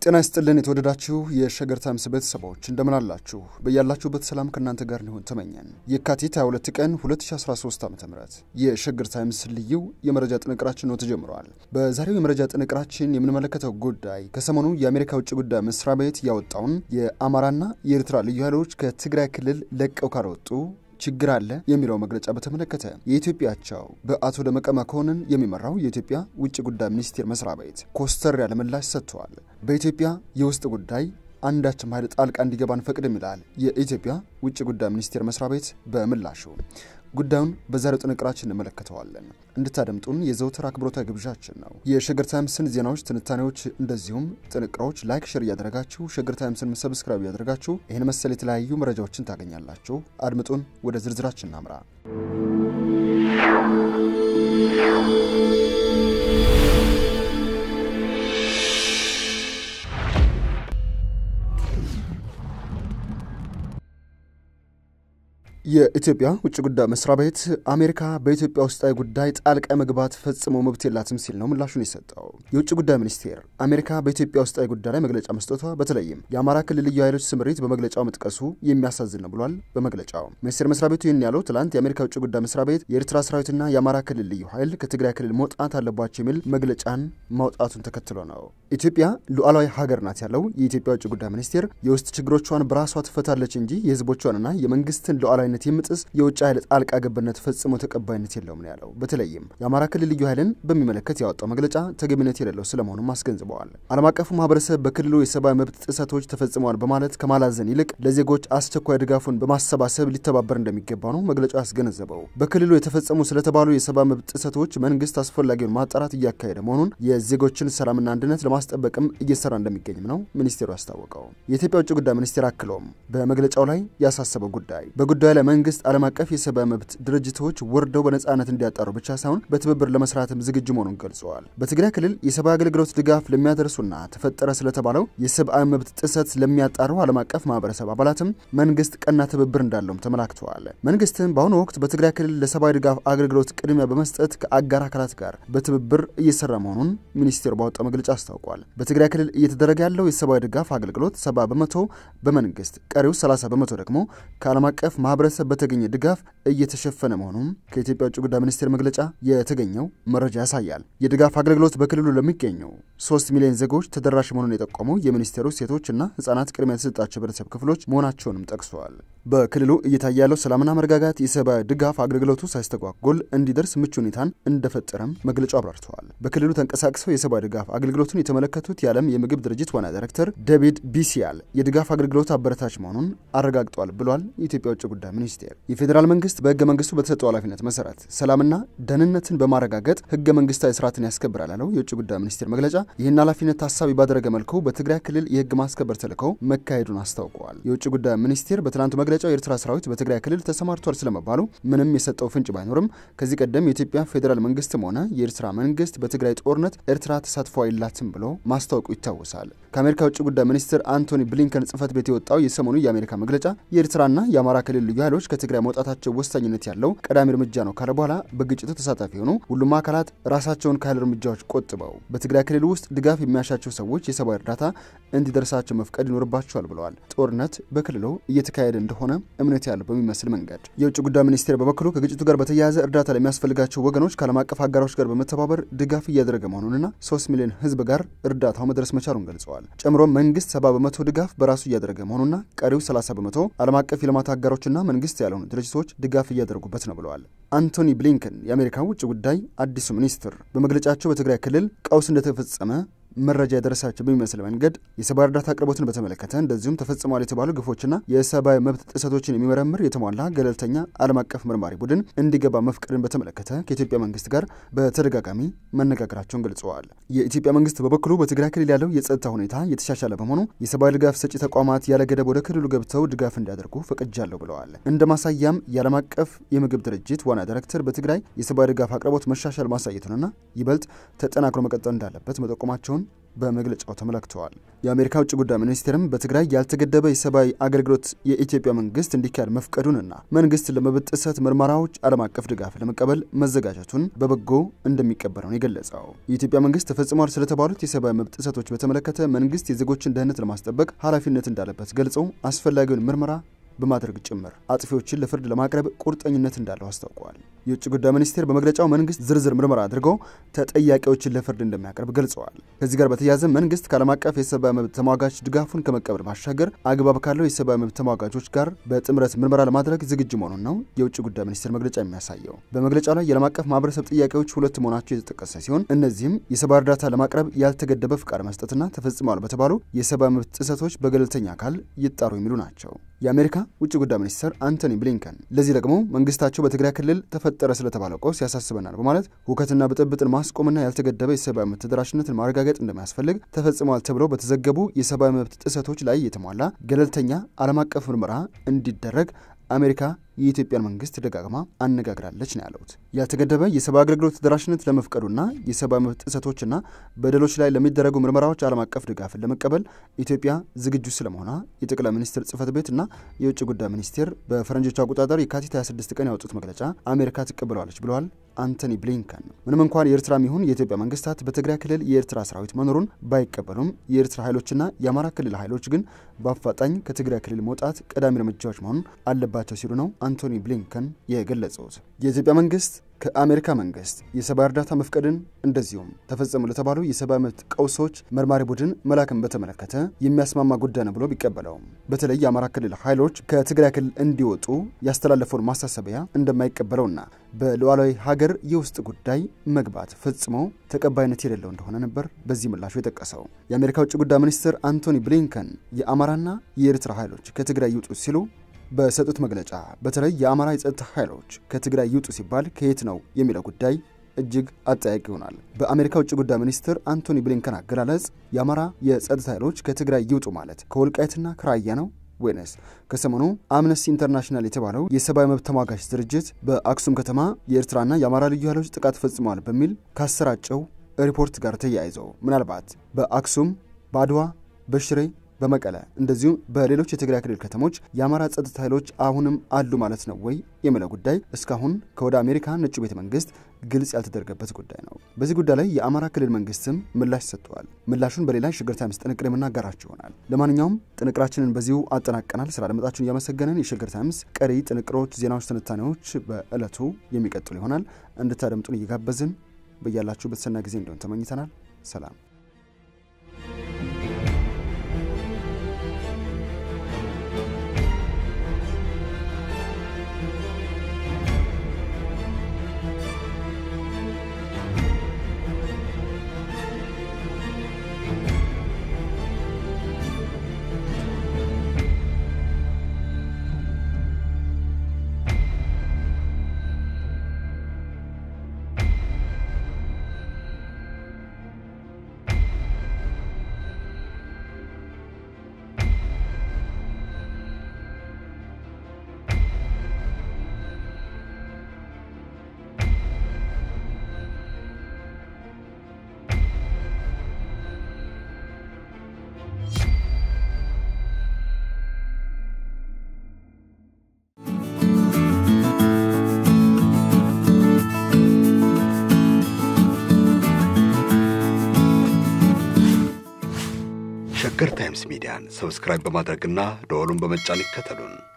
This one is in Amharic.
ጤና ይስጥልን የተወደዳችሁ የሸገር ታይምስ ቤተሰቦች እንደምን አላችሁ? በያላችሁበት ሰላም ከእናንተ ጋር ሊሆን ተመኘን። የካቲት 22 ቀን 2013 ዓ ም የሸገር ታይምስ ልዩ የመረጃ ጥንቅራችን ነው ተጀምረዋል። በዛሬው የመረጃ ጥንቅራችን የምንመለከተው ጉዳይ ከሰሞኑ የአሜሪካ ውጭ ጉዳይ መስሪያ ቤት ያወጣውን የአማራና የኤርትራ ልዩ ኃይሎች ከትግራይ ክልል ለቀው ካልወጡ ችግር አለ የሚለው መግለጫ በተመለከተ የኢትዮጵያ አቻው በአቶ ደመቀ መኮንን የሚመራው የኢትዮጵያ ውጭ ጉዳይ ሚኒስቴር መስሪያ ቤት ኮስተር ያለ ምላሽ ሰጥተዋል። በኢትዮጵያ የውስጥ ጉዳይ አንዳችም ኃይል ጣልቃ እንዲገባ አንፈቅድም ይላል የኢትዮጵያ ውጭ ጉዳይ ሚኒስቴር መስሪያ ቤት በምላሹ። ጉዳዩን በዛሬው ጥንቅራችን እንመለከተዋለን። እንድታደምጡን የዘውትር አክብሮታዊ ግብዣችን ነው። የሸገር ታይምስን ዜናዎች፣ ትንታኔዎች እንደዚሁም ጥንቅሮች ላይክ፣ ሸር እያደረጋችሁ ሸገር ታይምስን ሰብስክራይብ እያደረጋችሁ ይህን መሰል የተለያዩ መረጃዎችን ታገኛላችሁ። አድምጡን። ወደ ዝርዝራችን እናምራ። የኢትዮጵያ ውጭ ጉዳይ መስሪያ ቤት አሜሪካ በኢትዮጵያ ውስጣዊ ጉዳይ ጣልቃ መግባት ፈጽሞ መብት የላትም ሲል ነው ምላሹን የሰጠው። የውጭ ጉዳይ ሚኒስቴር አሜሪካ በኢትዮጵያ ውስጣዊ ጉዳይ ላይ መግለጫ መስጠቷ በተለይም የአማራ ክልል ልዩ ኃይሎች ስምሪት በመግለጫው መጥቀሱ የሚያሳዝን ነው ብሏል። በመግለጫው ሚኒስቴር መስሪያ ቤቱ ይህን ያለው ትላንት የአሜሪካ ውጭ ጉዳይ መስሪያ ቤት የኤርትራ ሰራዊትና የአማራ ክልል ልዩ ኃይል ከትግራይ ክልል መውጣት አለባቸው የሚል መግለጫን ማውጣቱን ተከትሎ ነው። ኢትዮጵያ ሉዓላዊ ሀገር ናት ያለው የኢትዮጵያ ውጭ ጉዳይ ሚኒስቴር የውስጥ ችግሮቿን በራሷ ትፈታለች እንጂ የህዝቦቿንና የመንግስትን ሉዓላዊነት የምጥስ የውጭ ኃይል ጣልቃ ገብነት ፈጽሞ ተቀባይነት የለውም ነው ያለው። በተለይም የአማራ ክልል ልዩ ኃይልን በሚመለከት ያወጣው መግለጫ ተገቢነት የሌለው ስለመሆኑም አስገንዝበዋል። ዓለም አቀፉ ማህበረሰብ በክልሉ የሰብአዊ መብት ጥሰቶች ተፈጽመዋል በማለት ከማላዘን ይልቅ ለዜጎች አስቸኳይ ድጋፉን በማሰባሰብ ሊተባበር እንደሚገባ ነው መግለጫው ያስገነዘበው። በክልሉ የተፈጸሙ ስለተባሉ የሰብአዊ መብት ጥሰቶች መንግስት አስፈላጊውን ማጣራት እያካሄደ መሆኑን የዜጎችን ሰላምና አንድነት ለማስጠበቅም እየሰራ እንደሚገኝም ነው ሚኒስቴሩ ያስታወቀው። የኢትዮጵያ ውጭ ጉዳይ ሚኒስቴር አክሎም በመግለጫው ላይ ያሳሰበው ጉዳይ በጉዳዩ ላይ መንግስት ዓለም አቀፍ የሰብአዊ መብት ድርጅቶች ወርደው በነጻነት እንዲያጣሩ ብቻ ሳይሆን በትብብር ለመስራትም ዝግጁ መሆኑን ገልጸዋል። በትግራይ ክልል የሰብአዊ አገልግሎት ድጋፍ ለሚያደርሱና ተፈጠረ ስለተባለው የሰብአዊ መብት ጥሰት ለሚያጣሩ ዓለም አቀፍ ማህበረሰብ አባላትም መንግስት ቀና ትብብር እንዳለውም ተመላክተዋል። መንግስትም በአሁኑ ወቅት በትግራይ ክልል ለሰብአዊ ድጋፍ አገልግሎት ቅድሚያ በመስጠት ከአጋር አካላት ጋር በትብብር እየሰራ መሆኑን ሚኒስቴሩ ባወጣው መግለጫ አስታውቋል። በትግራይ ክልል እየተደረገ ያለው የሰብአዊ ድጋፍ አገልግሎት ሰባ በመቶ በመንግስት ቀሪው 30 በመቶ ደግሞ ከዓለም አቀፍ ማህበረሰብ በተገኘ ድጋፍ እየተሸፈነ መሆኑን ከኢትዮጵያ ውጭ ጉዳይ ሚኒስቴር መግለጫ የተገኘው መረጃ ያሳያል። የድጋፍ አገልግሎት በክልሉ ለሚገኙ ሶስት ሚሊዮን ዜጎች ተደራሽ መሆኑን የጠቆመው የሚኒስቴሩ ሴቶችና ህጻናት ቅድሚያ የተሰጣቸው ህብረተሰብ ክፍሎች መሆናቸውንም ጠቅሰዋል። በክልሉ እየታየ ያለው ሰላምና መረጋጋት የሰብአዊ ድጋፍ አገልግሎቱ ሳይስተጓጎል እንዲደርስ ምቹ ሁኔታን እንደፈጠረም መግለጫው አብራርተዋል። በክልሉ ተንቀሳቅሰው የሰብአዊ ድጋፍ አገልግሎቱን የተመለከቱት የዓለም የምግብ ድርጅት ዋና ዳይሬክተር ዴቪድ ቢሲያል የድጋፍ አገልግሎት አበረታች መሆኑን አረጋግጧል ብሏል። የኢትዮጵያ ውጭ ጉዳይ ሚኒስቴር የፌዴራል መንግስት በህገ መንግስቱ በተሰጠው ኃላፊነት መሰረት ሰላምና ደህንነትን በማረጋገጥ ህገ መንግስታዊ ስርዓትን ያስከብራል ያለው የውጭ ጉዳይ ሚኒስቴር መግለጫ ይህን ኃላፊነት ታሳቢ ባደረገ መልኩ በትግራይ ክልል የህግ ማስከበር ተልዕኮው መካሄዱን አስታውቀዋል። የውጭ ጉዳይ ሚኒስቴር በትናንቱ መግለጫው የኤርትራ ሰራዊት በትግራይ ክልል ተሰማርቷል ስለመባሉ ምንም የሰጠው ፍንጭ ባይኖርም ከዚህ ቀደም የኢትዮጵያ ፌዴራል መንግስትም ሆነ የኤርትራ መንግስት በትግራይ ጦርነት ኤርትራ ተሳትፎ የላትም ብሎ ማስታወቁ ይታወሳል። ከአሜሪካ ውጭ ጉዳይ ሚኒስትር አንቶኒ ብሊንከን ጽህፈት ቤት የወጣው የሰሞኑ የአሜሪካ መግለጫ የኤርትራና የአማራ ክልል ልዩ ኃይሎች ከትግራይ መውጣታቸው ወሳኝነት ያለው ቀዳሚ እርምጃ ነው ካለ በኋላ በግጭቱ ተሳታፊ የሆኑ ሁሉም አካላት ራሳቸውን ከኃይል እርምጃዎች ቆጥበው በትግራይ ክልል ውስጥ ድጋፍ የሚያሻቸው ሰዎች የሰብአዊ እርዳታ እንዲደርሳቸው መፍቀድ ይኖርባቸዋል ብለዋል። ጦርነት በክልሉ እየተካሄደ እንደሆነ እምነት ያለው በሚመስል መንገድ የውጭ ጉዳይ ሚኒስቴር በበኩሉ ከግጭቱ ጋር በተያያዘ እርዳታ ለሚያስፈልጋቸው ወገኖች ከዓለም አቀፍ አጋሮች ጋር በመተባበር ድጋፍ እያደረገ መሆኑንና ሶስት ሚሊዮን ህዝብ ጋር እርዳታው መድረስ መቻሉን ገልጸዋል። ጨምሮም መንግስት ሰባ በመቶ ድጋፍ በራሱ እያደረገ መሆኑና ቀሪው 30 በመቶ ዓለም አቀፍ የልማት አጋሮችና መንግስት ያልሆኑ ድርጅቶች ድጋፍ እያደረጉበት ነው ብለዋል። አንቶኒ ብሊንከን የአሜሪካ ውጭ ጉዳይ አዲሱ ሚኒስትር በመግለጫቸው በትግራይ ክልል ቀውስ እንደተፈጸመ መረጃ የደረሳቸው በሚመስል መንገድ የሰብአዊ እርዳታ አቅርቦትን በተመለከተ እንደዚሁም ተፈጽሟል የተባሉ ግፎችና የሰብአዊ መብት ጥሰቶችን የሚመረምር የተሟላ ገለልተኛ ዓለም አቀፍ መርማሪ ቡድን እንዲገባ መፍቀድን በተመለከተ ከኢትዮጵያ መንግስት ጋር በተደጋጋሚ መነጋገራቸውን ገልጸዋል። የኢትዮጵያ መንግስት በበኩሉ በትግራይ ክልል ያለው የጸጥታ ሁኔታ የተሻሻለ በመሆኑ የሰብአዊ ድጋፍ ሰጪ ተቋማት ያለ ገደብ ወደ ክልሉ ገብተው ድጋፍ እንዲያደርጉ ፈቅጃለሁ ብለዋል። እንደ ማሳያም የዓለም አቀፍ የምግብ ድርጅት ዋና ዳይሬክተር በትግራይ የሰብአዊ ድጋፍ አቅርቦት መሻሻል ማሳየቱንና ይበልጥ ተጠናክሮ መቀጠል እንዳለበት መጠቆማቸውን በመግለጫው ተመላክተዋል። የአሜሪካ ውጭ ጉዳይ ሚኒስቴርም በትግራይ ያልተገደበ የሰብአዊ አገልግሎት የኢትዮጵያ መንግስት እንዲካሄድ መፍቀዱንና መንግስት ለመብት ጥሰት ምርመራዎች ዓለም አቀፍ ድጋፍ ለመቀበል መዘጋጀቱን በበጎ እንደሚቀበለው ነው የገለጸው። የኢትዮጵያ መንግስት ተፈጽሟል ስለተባሉት የሰብአዊ መብት ጥሰቶች በተመለከተ መንግስት የዜጎችን ደህንነት ለማስጠበቅ ኃላፊነት እንዳለበት ገልጸው አስፈላጊውን ምርመራ በማድረግ ጭምር አጥፊዎችን ለፍርድ ለማቅረብ ቁርጠኝነት እንዳለው አስታውቀዋል። የውጭ ጉዳይ ሚኒስቴር በመግለጫው መንግስት ዝርዝር ምርመራ አድርጎ ተጠያቂዎችን ለፍርድ እንደሚያቀርብ ገልጸዋል። ከዚህ ጋር በተያያዘ መንግስት ከዓለም አቀፍ የሰብአዊ መብት ተሟጋች ድጋፉን ከመቀበል ባሻገር አግባብ ካለው የሰብአዊ መብት ተሟጋቾች ጋር በጥምረት ምርመራ ለማድረግ ዝግጁ መሆኑን ነው የውጭ ጉዳይ ሚኒስቴር መግለጫ የሚያሳየው። በመግለጫው ላይ የዓለም አቀፍ ማህበረሰብ ጥያቄዎች ሁለት መሆናቸው የተጠቀሰ ሲሆን እነዚህም የሰብአዊ እርዳታ ለማቅረብ ያልተገደበ ፍቃድ መስጠትና ተፈጽመዋል በተባሉ የሰብአዊ መብት ጥሰቶች በገለልተኛ አካል ይጣሩ የሚሉ ናቸው። የአሜሪካ ውጭ ጉዳይ ሚኒስትር አንቶኒ ብሊንከን ለዚህ ደግሞ መንግስታቸው በትግራይ ክልል ተፈጠረ ስለተባለው ቀውስ ያሳስበናል በማለት ሁከትና ብጥብጥን ማስቆምና ያልተገደበ የሰብአዊ መብት ተደራሽነትን ማረጋገጥ እንደሚያስፈልግ ተፈጽመዋል ተብለው በተዘገቡ የሰብአዊ መብት ጥሰቶች ላይ የተሟላ ገለልተኛ ዓለም አቀፍ ምርመራ እንዲደረግ አሜሪካ የኢትዮጵያን መንግስት ደጋግማ አነጋግራለች ነው ያሉት። ያልተገደበ የሰብአዊ አገልግሎት ተደራሽነት ለመፍቀዱና የሰብአዊ መብት ጥሰቶችና በደሎች ላይ ለሚደረጉ ምርመራዎች ዓለም አቀፍ ድጋፍን ለመቀበል ኢትዮጵያ ዝግጁ ስለመሆኗ የጠቅላይ ሚኒስትር ጽህፈት ቤት እና የውጭ ጉዳይ ሚኒስቴር በፈረንጆቹ አቆጣጠር የካቲት 26 ቀን ያወጡት መግለጫ አሜሪካ ትቀበለዋለች ብለዋል አንቶኒ ብሊንከን። ምንም እንኳን የኤርትራም ይሁን የኢትዮጵያ መንግስታት በትግራይ ክልል የኤርትራ ሰራዊት መኖሩን ባይቀበሉም የኤርትራ ኃይሎችና የአማራ ክልል ኃይሎች ግን በአፋጣኝ ከትግራይ ክልል መውጣት ቀዳሚ እርምጃዎች መሆን አለባቸው ሲሉ ነው አንቶኒ ብሊንከን የገለጹት። የኢትዮጵያ መንግስት ከአሜሪካ መንግስት የሰብአዊ እርዳታ መፍቀድን እንደዚሁም ተፈጸሙ ለተባሉ የሰብአዊ መብት ቀውሶች መርማሪ ቡድን መላክን በተመለከተ የሚያስማማ ጉዳይ ነው ብሎ ቢቀበለውም በተለይ የአማራ ክልል ኃይሎች ከትግራይ ክልል እንዲወጡ ያስተላለፈውን ማሳሰቢያ እንደማይቀበለውና በሉዓላዊ ሀገር የውስጥ ጉዳይ መግባት ፈጽሞ ተቀባይነት የሌለው እንደሆነ ነበር በዚህ ምላሹ የጠቀሰው። የአሜሪካ ውጭ ጉዳይ ሚኒስትር አንቶኒ ብሊንከን የአማራና የኤርትራ ኃይሎች ከትግራይ ይውጡ ሲሉ በሰጡት መግለጫ በተለይ የአማራ የጸጥታ ኃይሎች ከትግራይ ይውጡ ሲባል ከየት ነው የሚለው ጉዳይ እጅግ አጠያቂ ይሆናል። በአሜሪካ ውጭ ጉዳይ ሚኒስትር አንቶኒ ብሊንከን አገላለጽ የአማራ የጸጥታ ኃይሎች ከትግራይ ይውጡ ማለት ከወልቃይትና ከራያ ነው ወይንስ ከሰሞኑ አምነስቲ ኢንተርናሽናል የተባለው የሰብአዊ መብት ተሟጋች ድርጅት በአክሱም ከተማ የኤርትራና የአማራ ልዩ ኃይሎች ጥቃት ፈጽመዋል በሚል ካሰራጨው ሪፖርት ጋር ተያይዘው ምናልባት በአክሱም፣ በአድዋ፣ በሽሬ በመቀለ እንደዚሁም በሌሎች የትግራይ ክልል ከተሞች የአማራ ጸጥታ ኃይሎች አሁንም አሉ ማለት ነው ወይ የሚለው ጉዳይ እስካሁን ከወደ አሜሪካ ነጩ ቤተ መንግስት ግልጽ ያልተደረገበት ጉዳይ ነው። በዚህ ጉዳይ ላይ የአማራ ክልል መንግስትም ምላሽ ሰጥተዋል። ምላሹን በሌላ የሸገር ታይምስ ጥንቅር የምናጋራችሁ ይሆናል። ለማንኛውም ጥንቅራችንን በዚሁ አጠናቀናል። ስላደመጣችሁን እያመሰገንን የሸገር ታይምስ ቀሪ ጥንቅሮች፣ ዜናዎች፣ ትንታኔዎች በዕለቱ የሚቀጥሉ ይሆናል። እንድታደምጡን እየጋበዝን በያላችሁበት ሰናይ ጊዜ እንዲሆን ተመኝተናል። ሰላም ሸገር ታይምስ ሚዲያን ሰብስክራይብ በማድረግና ደወሉን በመጫን ይከተሉን።